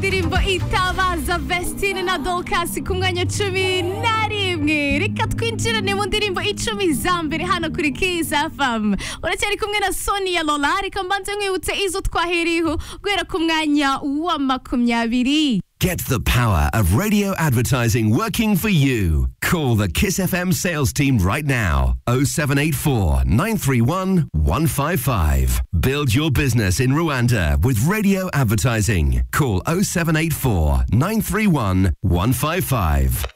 indirimbo itabaza Vestine na Dorcas ku mwanya cumi na rimwe reka twinjirane mu ndirimbo icumi za mbere hano kuri Kiza FM uracyari kumwe na Sonia Lola reka mbanze nkwibutse izo twaheriyeho guhera ku mwanya wa makumyabiri Get the power of radio advertising working for you. Call the Kiss FM sales team right now. 0784 931 155. Build your business in Rwanda with radio advertising. Call 0784 931 155.